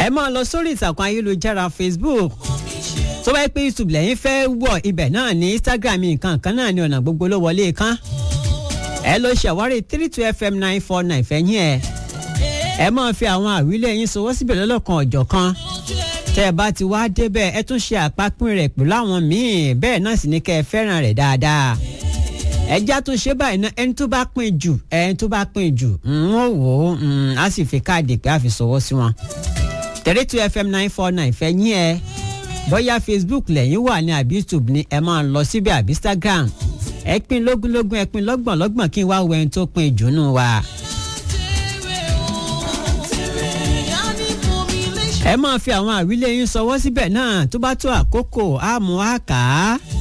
ẹ máa lọ sórí ìtàkùn ayélujára facebook tó bá yẹ pé youtube lẹ́yìn fẹ́ wọ̀ ibẹ̀ náà ní instagram nǹkan kan náà ní ọ̀nà gbogbo ló wọlé kan ẹ lọ ṣàwárí three two fm nine four nine fẹ́yìn ẹ̀ ẹ máa fi àwọn àwílẹ̀ yín sọwọ́ síbẹ̀ lọ́lọ́kan ọ̀jọ̀ kan tẹ́ ẹ bá ti wá débẹ̀ ẹ tún ṣe àpapín rẹ̀ pẹ̀lú àwọn míì bẹ́ẹ̀ náà sì ní kẹ́ ẹ fẹ́ràn rẹ̀ dáadáa ẹjá tó ṣe báyìí náà ẹni tó bá pín jù ẹni tó bá pín jù ń wò ó á sì fi káàdì pé a fi sọwọ́ sí wọn three two fm nine four nine fẹ́yìn ẹ̀ bóyá facebook lẹ́yìn wà ní àbí youtube ni ẹ máa lọ síbẹ̀ àbí instagram ẹ pín lógúnlógún ẹ pín lọ́gbọ̀n lọ́gbọ̀n kí n wá wo ẹni tó pín jù nù wa. ẹ máa fi àwọn àwílé yín sọwọ́ síbẹ̀ náà tó bá tó àkókò àmú àká